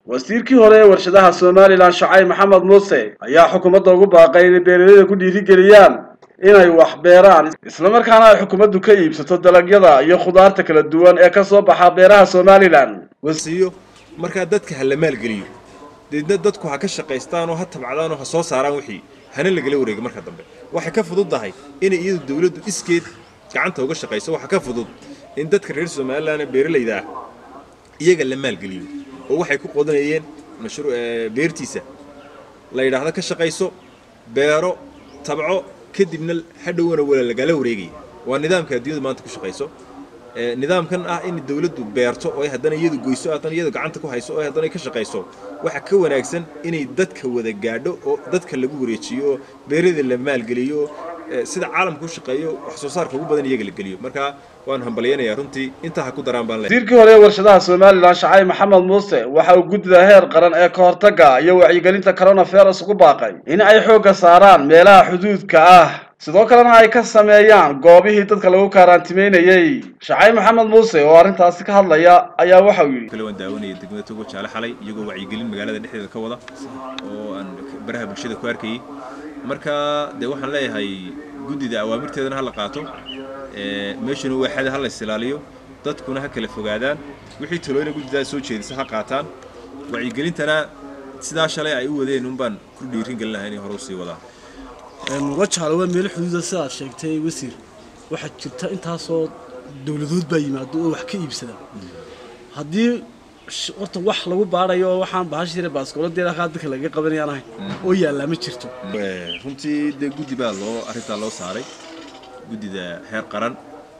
wasiirkii hore ee warshadaha somalilan shacay maxamed muuse ayaa xukuumadda ugu baaqay inay beeralayda ku dhiirigeliyaan inay wax beeraan islamarkaana ay xukuumaddu ka iibsato dalagyada iyo khudaarta kala duwan ee ka soo baxa beeraha somalilan wasiyo markaa dadka ha la maalgeliyo deedna dadku ha ka shaqaystaan oo ha tabcdaan oo ha soo saaraan wixii hana lagala wareego marka dambe waxay ka fududdahay inay iyadu dawladdu iskeed gacanta uga shaqayso waxa ka fudud in dadka reer somalilan ee beeralayda ah iyaga la maalgeliyo oo waxay ku qodanayeen mashru beertiisa la yidhaahdo ka shaqayso beero tabco kadibna hadhowana wala lagala wareegaya waa nidaamka adduunyadu maanta ku shaqayso nidaamkan ah in dawladdu beerto oo ay haddana iyadu goyso haddana iyadu gacanta ku hayso oo ay haddana ka shaqayso waxa ka wanaagsan inay dadka wada gaadho oo dadka lagu wareejiyo oo beerada la maalgeliyo sida caalamku u shaqeeyo wax soo saarka ugu badan iyaga la geliyo marka waan hambalyanayaa runtii intaa ha ku daraan baan leeyahay wasiirkii hore ee warshadaha somalilan shacay maxamed muuse waxa uu guddida heer qaran ee ka hortagga iyo wacyigelinta coronavirus ugu baaqay in ay xoogga saaraan meelaha xuduudka ah sidoo kalena ay ka sameeyaan goobihii dadka lagu kaaraantimeynayey shacay maxamed muuse oo arrintaasi ka hadlaya ayaa waxa uu yidhi kale waan daawanaya degmada togo jaale xalay iyagoo wacyigelin magaalada dhexdeeda ka wada oo aan baraha bulshada ku arkayay marka dee waxaan leeyahay guddida awaamirteedana ha la qaato meeshuna waaxada ha la isilaaliyo dadkuna ha kala fogaadaan wixii talooyina guddidaa soo jeedisa ha qaataan wacyigelintana sidaa shalay ay u wadeen unbaan ku dhiirin gelin lahaa inay hore usii wadaan wajaale waa meel xuduuda sidaad sheegtay wasiir waxaa jirta intaasoo dowladood baa yimaado oo wax ka iibsada haddii horta wax lagu baarayo waxaan bahashire baaskooladeeda kaa dadka laga qabanayaan ahay oo yaallaa ma jirto runtii dee guddi baa loo arrintaa loo saaray guddida heer qaran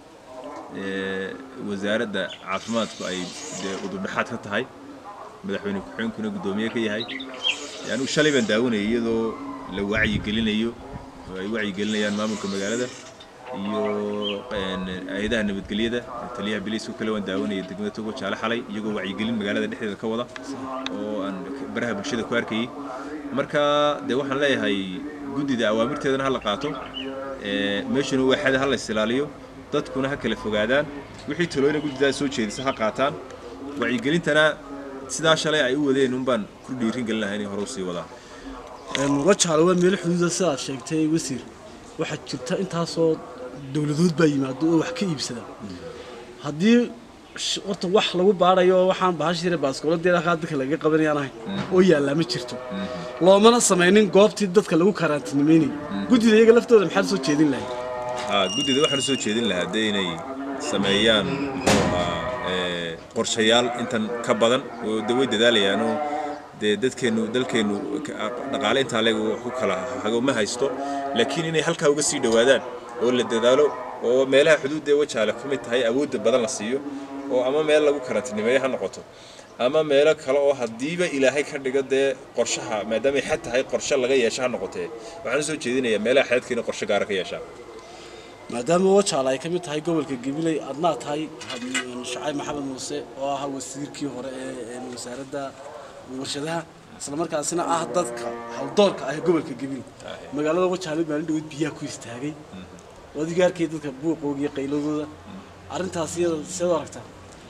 wasaaradda caafimaadku ay dee udurdhexaad ka tahay madaxweyne ku-xigeenkuna guddoomiye ka yahay anigu shalay baan daawanayay iyadoo la wacyigelinayo oo ay wacyigelinayaan maamulka magaalada iyo hay-adaha nabadgelyada taliyaha biliisku kale waan daawanayay degmada togo jaale xalay iyagoo wacyigelin magaalada dhexdeeda ka wada oo aan baraha bulshada ku arkayay marka dee waxaan leeyahay guddida awaamirteedana ha la qaato meeshuna waaxada ha la isilaaliyo dadkuna ha kala fogaadaan wixii talooyina guddidaa soo jeedisa ha qaataan wacyigelintana sidaa shalay ay u wadeen unbaan ku dhiirin gelin lahaa inay hore usii wadaan wajaale waa meel xuduuda sidaad sheegtay wasiir waxaa jirta intaasoo dowladood baa yimaado oo wax ka iibsada haddii horta wax lagu baarayo waxaan bahashire baaskooladeeda kaa dadka laga qabanayaan ahay oo yaallaa ma jirto loomana samaynin goobtii dadka lagu kaaraantinimeynayay guddida iyaga laftooda maxaad soo jeedin lahay guddida waxaan soo jeedin lahaa dee inay sameeyaan muxuu ahaa qorshayaal intan ka badan oo de way dadaalayaanoo dee dadkeennu dalkeennu dhaqaale intaa leeg wax ku kala hago ma haysto laakiin inay halkaa uga sii dhowaadaan oo la dadaalo oo meelaha xuduudda wajaale ka mid tahay awoodda badan la siiyo oo ama meel lagu karantinimeeyo ha noqoto ama meelo kale oo haddiiba ilaahay ka dhigo dee qorshaha maadaamay xad tahay qorshe laga yeesho ha noqotee waxaan u soo jeedinayaa meelaha xadadka inay qorshe gaara ka yeeshaan maadaama wajaale ay ka mid tahay gobolka gabiley adnaa tahay shacay maxamed muuse oo ahaa wasiirkii hore ee wasaaradda warshadaha isla markaasina ah dadka hawdoorka ah gobolka gabiley magaalada wajaale maalin dhaweyd biyaha ku istaagay adiga arkay dadka buuqooga iyo qayladooda arrintaas iyada seed u aragtaa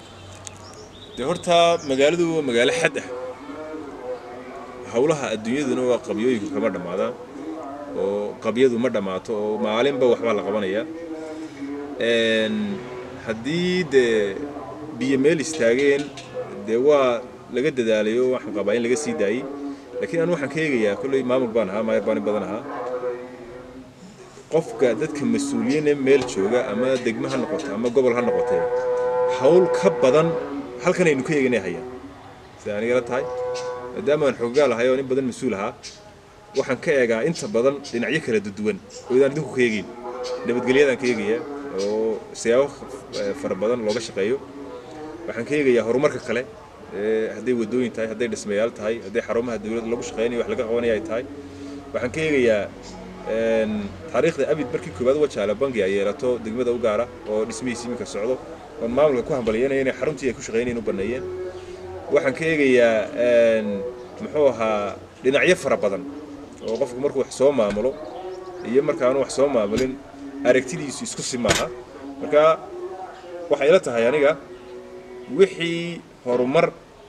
dee horta magaaladu waa magaalo xad ah howlaha adduunyaduna waa qabyooyinku kama dhammaadaan oo qabyadu ma dhammaato oo maalinba waxbaa la qabanayaa haddii dee biyo meel istaageen dee waa laga dadaalayo waxaan qabaa in laga sii daayey laakiin anu waxaan ka eegayaa kolley maamul baan ahaa maayar baan in badan ahaa qofka dadka mas-uuliyiine meel jooga ama degmo ha noqoto ama gobol ha noqotee hawl ka badan halkan aynu ka eeganay hayaan sida anigala tahay maadaama aan xoogaal ahay oo in badan mas-uul ahaa waxaan ka eegaa inta badan dhinacyo kala duwan oo idaan idinku ka eegayn nabadgelyadaan ka eegayaa oo siyaabo fara badan looga shaqeeyo waxaan ka eegayaa horumarka kale hadday wadooyin tahay hadday dhismayaal tahay hadday xarumaha dawladda lagu shaqeynayo wax laga qabanaya ay tahay waxaan ka eegayaa taariikhda abid markii koowaad wajaale bangi ay yeelato degmada u gaara oo dhismihiisi iminka socdo oon maamulka ku hambalyanaya inay xaruntii ay ku shaqeynayeen u baneeyeen waxaan ka eegayaa muxuu ahaa dhinacyo fara badan oo qofku markuu wax soo maamulo iyo markaanu wax soo maamulin aragtidiisu isku si maaha marka waxay ila tahay aniga wixii horumar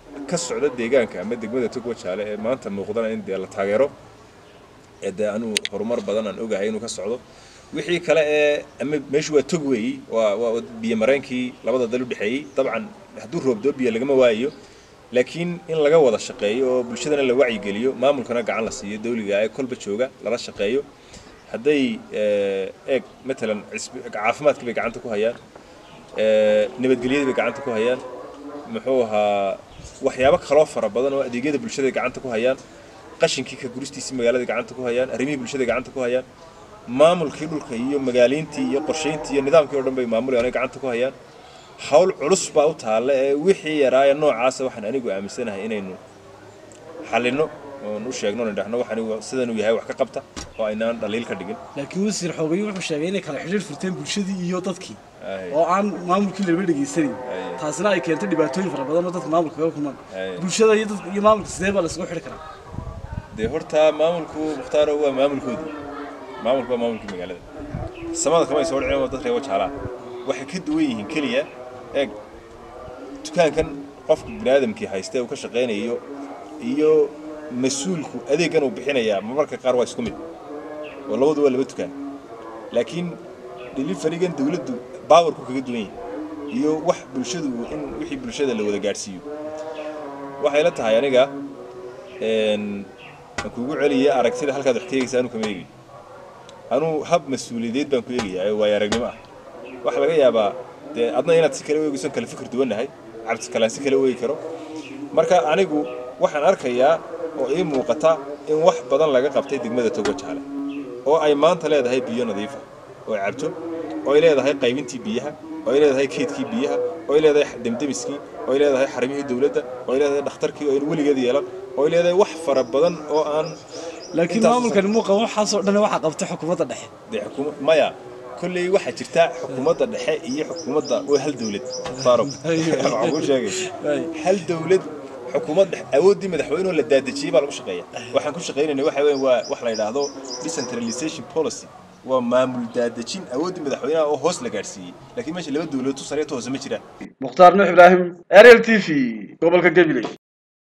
ka socda deegaanka ama degmada tog wajaale ee maanta muuqdana in dee la taageero ee dee anuu horumar badan aan ogahay inuu ka socdo wixii kale ee ama meeshu waa tog weeyi waa waa biyo mareenkii labada dal u dhexeeyey dabcan hadduu roobdoo biyo lagama waayo laakiin in laga wada shaqeeyo oo bulshadana la wacyigeliyo maamulkana gacan la siiyo dawliga ee kolba jooga lala shaqeeyo hadday eeg matalan caafimaadkii bay gacanta ku hayaan nabadgelyadii bay gacanta ku hayaan muxuu ahaa waxyaabo kaloo fara badan oo adeegyada bulshada gacanta ku hayaan qashinkii ka guristiisii magaalada gacanta ku hayaan arrimihii bulshada gacanta ku hayaan maamulkii dhulka iyo magaaleyntii iyo qorshayntii iyo nidaamkii o dhan bay maamulayaan gacanta ku hayaan hawl culus baa u taalla ee wixii yaraaya noocaasa waxaan anigu aaminsanahay inaynu xallinno oon u sheegno oon idhahno waxaan sidanuu yahay wax ka qabta oo aynaan dhaliil ka dhigin laakiin wasiir xoogay wuxuu sheegay inay kala xidhiir furteen bulshadii iyo dadkii oo aan maamulkii laba dhegaysanayn taasina ay keentay dhibaatooyin fara badan oo dadka maamulka kaga kulmaan bulshada iyo dadka iyo maamulka sidee baa la isugu xidhi karaa dee horta maamulku mukhtaaro waa maamulkoodii maamulku waa maamulkii magaalada samada kama ay soo dhicin oo dad reebo jaalaa waxay ka duwan yihiin keliya eeg dukaankan qofka biniaadamkii haysta uu ka shaqaynayo iyo mas-uulku adeeggan uu bixinayaa marmarka qaar waa isku mid oo labadu waa laba dukaan laakiin deliverygan dawladdu baawarku kaga duwan yahay iyo wax bulshadu in wixii bulshada la wada gaadhsiiyo waxay la tahay aniga aan kuugu celiyay aragtida halkaad wax ka eegaysa anu kama eegi anuu hab mas-uuliyadeed baan ku eegayaa oo waayo aragnimo ah waxaa laga yaabaa dee adna inaad si kale u eegayso kale fikir duwannahay cabdi kalaan si kale u eegi karo marka anigu waxaan arkayaa oo ii muuqata in wax badan laga qabtay degmada togo jaale oo ay maanta leedahay biyo nadiifa oo ay cabto oo ay leedahay qaybintii biyaha oo ay leedahay keydkii biyaha oo ay leedahay demdemiskii oo ay leedahay xarimihii dowladda oo ay leedahay dhakhtarkii oo aynu weligeed yeelan oo ay leedahay wax fara badan oo aan laakiin maamulkani muuqa waxaasoo dhan waxaa qabtay xukuumadda dhexe dee xukuuma maya kolley waxaa jirta xukuumadda dhexe iyo xukuumadda waa hal dowlad faarog waxaan kuu sheegay hal dowlad xukuumad dhex awooddii madaxweynuhu la daadejiyey baa lagu shaqeeya waxaan ku shaqaynayna waxa weeye waa wax la yidhaahdo decentralization policy waa maamul daadejin awooddii madaxweynaha oo hoos la gaadhsiiyey laakiin meesha laba dowladood tu sareeto hoose ma jiraan mukhtaar nuux ibraahim ariel t v gobolka gabiley